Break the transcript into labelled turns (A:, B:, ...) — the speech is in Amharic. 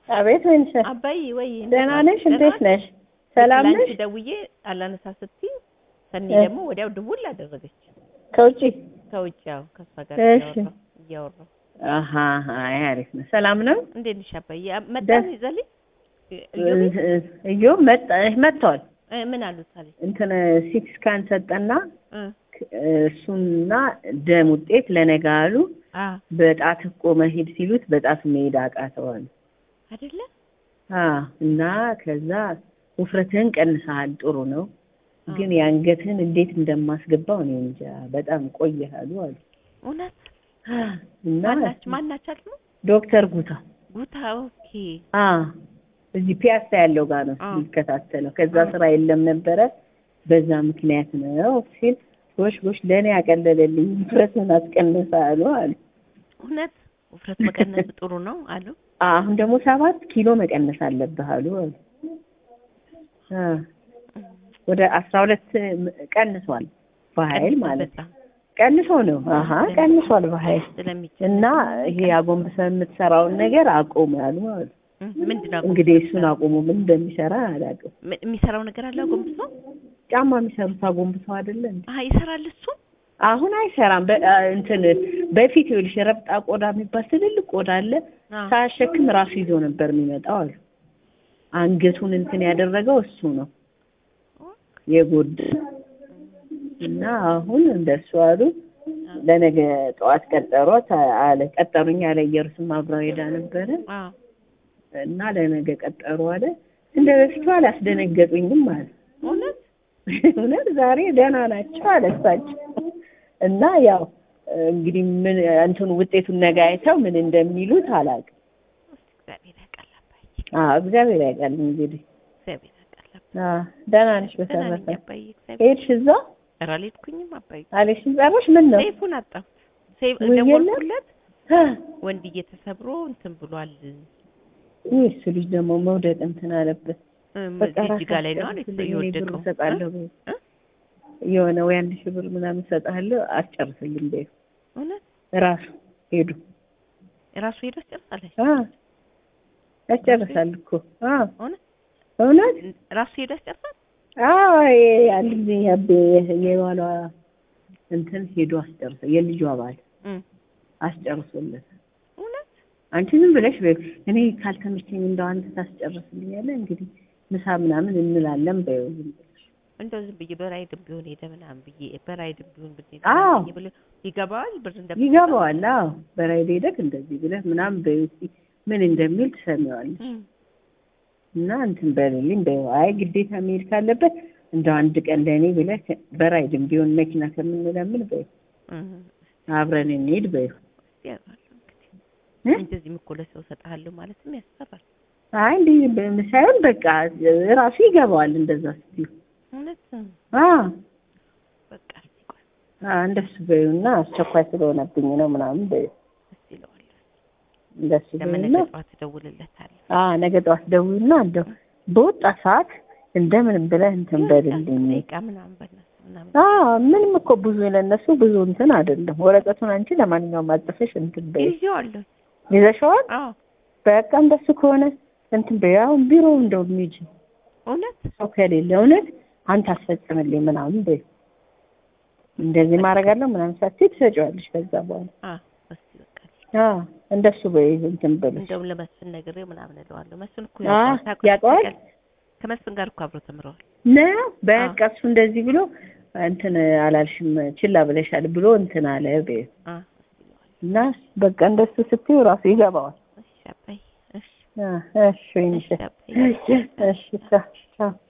A: አቤት ወይንሸ
B: አባይ ወይ
A: ደህና ነሽ? እንዴት ነሽ? ሰላም ነሽ?
B: ላንቺ ደውዬ አላነሳ ስትይ ሰኒ
A: እ-
B: ደግሞ ወዲያው ድውል አደረገች።
A: ከውጪ
B: ከውጭ ያው ከእሷ ጋር
A: እሺ።
B: እያወራሁ እያወራሁ
A: አሀ አይ አሪፍ ነው። ሰላም ነው?
B: እንዴት ነሽ አባዬ? መጣ
A: ደስ-
B: ይዘልኝ
A: እዮ መጣ መጥተዋል።
B: ምን አሉት አለኝ
A: እንትን ሲቲ ስካን ሰጠና
B: እ
A: እሱና ደም ውጤት ለነገ አሉ።
B: አ
A: በጣት እኮ መሄድ ሲሉት በጣት መሄድ አቃተዋል።
B: አይደለ
A: አ እና ከዛ ውፍረትህን ቀንሰሃል፣ ጥሩ ነው ግን የአንገትህን እንዴት እንደማስገባው እኔ እንጃ በጣም ቆየሃሉ አሉ
B: እውነት
A: እና
B: ማናች ማናች አሉ
A: ዶክተር ጉታ
B: ጉታ ኦኬ
A: አ እዚህ ፒያሳ ያለው ጋር ነው
B: አ።
A: የሚከታተለው። ከዛ
B: አ።
A: ስራ የለም ነበረ በዛ ምክንያት ነው ሲል ጎሽ ጎሽ ለእኔ ያቀለለልኝ ውፍረትን አስቀንሳሉ አሉ።
B: እውነት ውፍረት መቀነስ ጥሩ ነው አሉ
A: አሁን ደግሞ ሰባት ኪሎ መቀነስ አለብህ አሉ አሉ። አ ወደ አስራ ሁለት ቀንሷል በኃይል ማለት
B: በጣም
A: ቀንሶ ነው። አሀ ቀንሷል በኃይል
B: ስለሚችል
A: እና ይሄ አጎንብሰህ የምትሰራውን ነገር አቁም ያሉ አሉ።
B: ምንድን ነው
A: እንግዲህ እሱን አቁሙ ምን እንደሚሰራ አላውቅም።
B: ም- የሚሰራው ነገር አለ ጎንብሶ
A: ጫማ የሚሰሩት አጎንብሰው አይደለ እንዴ?
B: አሀ ይሰራል እሱ
A: አሁን አይሰራም። በ- አ- እንትን በፊት ይኸውልሽ ረብጣ ቆዳ የሚባል ትልልቅ ቆዳ አለ።
B: አ
A: ሳያሸክም ራሱ ይዞ ነበር የሚመጣው አሉ። አንገቱን እንትን ያደረገው እሱ ነው የጎድ እና አሁን እንደሱ አሉ። ለነገ ጠዋት ቀጠሯት አለ ቀጠሩኝ አለ ኢየሩስም አብረው ሄዳ ነበረ
B: አ
A: እና ለነገ ቀጠሩ አለ። እንደ በፊቱ አላስደነገጡኝም አለ።
B: እውነት
A: እውነት ዛሬ ደህና ናቸው አለ እሳቸው። እና ያው እንግዲህ ምን እንትኑ ውጤቱን ነገ አይተው ምን እንደሚሉት አላውቅም።
B: እግዚአብሔር ያውቃል አባዬ
A: አዎ እግዚአብሔር ያውቃል እንግዲህ።
B: እግዚአብሔር ያውቃል አባዬ
A: አዎ ደህና ነሽ?
B: ደህና ነኝ
A: በተረፈ
B: አባዬ እግዚአብሔር
A: ሄድሽ እዛ
B: ኧረ አልሄድኩኝም አባዬ
A: አለሽን ጸረሽ? ምን ነው
B: ሰይፉን አጣሁት ሰይፍ
A: ውይ የለም?
B: ደወልኩለት
A: አ፣
B: ወንድዬ ተሰብሮ እንትን ብሏል
A: ውይ እሱ ልጅ ደግሞ መውደቅ እንትን አለበት።
B: እም፣
A: በቃ
B: ጅጅጋ ላይ ነው አለ
A: ራሳቸው እኔ ብር
B: የወደቀው
A: እሰጣለሁ
B: እ?
A: በይው።
B: እ?
A: የሆነ ወይ አንድ ሺህ ብር ምናምን እሰጥሃለሁ አስጨርስልኝ በይው።
B: እውነት
A: ራሱ ሄዱ
B: ራሱ ሄዶ አስጨርሳለች
A: አ ያስጨርሳል እኮ አ
B: እውነት
A: እውነት
B: ራሱ ሄዶ ያስጨርሳል
A: አዎ አንድ ጊዜ ያቤ የባሏ እንትን ሄዶ አስጨርሰ የልጇ ባል
B: እም፣
A: አስጨርሶለት
B: እውነት
A: አንቺ ዝም ብለሽ በይው እኔ ካልተመቸኝ እንደው አንተ ታስጨርስልኛለህ እንግዲህ ምሳ ምናምን እንላለን በይው ዝም ብለሽ
B: እንደው ዝም ብዬ በራይድም ቢሆን ሄደ ምናምን ብዬ በራይድም ቢሆን ብዬ
A: አዎ።
B: ብዬ ብሎ ይገባዋል ብር እንደ
A: ይገባዋል አዎ በራይድ ሄደክ እንደዚህ ብለህ ምናምን በይው እስኪ ምን እንደሚል ትሰሚዋለሽ
B: እም፣
A: እና እንትን በልልኝ በይው አይ ግዴታ መሄድ ካለበት እንደው አንድ ቀን ለእኔ ብለህ በራይድም ቢሆን መኪና ከምንለምን በይው
B: እም፣
A: አብረን እንሂድ በይው
B: ያውቃሉ እንግዲህ
A: እ?
B: እንደዚህ እኮ ለሰው እሰጥሃለሁ ማለትም ያስፈራል
A: አይ እንዲህ በ- ሳይሆን በቃ ራሱ ይገባዋል እንደዛ ስትይው
B: እውነት
A: አ
B: በቃ እስቲ ቆይ
A: አ እንደሱ በይውና አስቸኳይ ስለሆነብኝ ነው ምናምን በይው
B: እስቲ እለዋለሁ
A: እንደሱ
B: ለምን
A: በይውና
B: ነገ ጠዋት እደውልለታለሁ
A: አ ነገ ጠዋት ደውልና እንደው በወጣ ሰዓት እንደምን ብለህ እንትን በልልኝ
B: ደቂቃ ምናምን በእነሱ ምናምን
A: አ ምንም እኮ ብዙ ለነሱ ብዙ እንትን አይደለም ወረቀቱን አንቺ ለማንኛውም አጽፈሽ እንትን በይው
B: ይዤዋለሁ
A: ይዘሽዋል
B: አዎ
A: በቃ እንደሱ ከሆነ እንትን በይው አሁን ቢሮ እንደው ሂጂ
B: እውነት
A: ሰው ከሌለ እውነት አንተ አስፈጽምልኝ ምናምን በይው እንደዚህ ማድረጋለሁ ምናምን ሳትይ ትሰጪዋለሽ ከዛ በኋላ
B: አ እስቲ በቃ
A: አ እንደሱ በይ እንትን ብለሽ
B: እንደውም ለመስፍን ነግሬው ምናምን እለዋለሁ መስፍን እኮ
A: አ
B: ያውቀዋል ታውቀው-
A: ያውቀዋል
B: ታውቃለህ? ከመስፍን ጋር እኮ አብረው ተምረዋል
A: ነው በቃ እሱ እንደዚህ ብሎ እንትን አላልሽም ችላ ብለሻል ብሎ እንትን አለ በይው
B: አ እስቲ እለዋለሁ
A: እና በቃ እንደሱ ስትይው ራሱ ይገባዋል
B: እሺ አባዬ እሺ
A: አ እሺ ወይንሽ
B: እሺ አባዬ
A: እሺ ቻው ቻው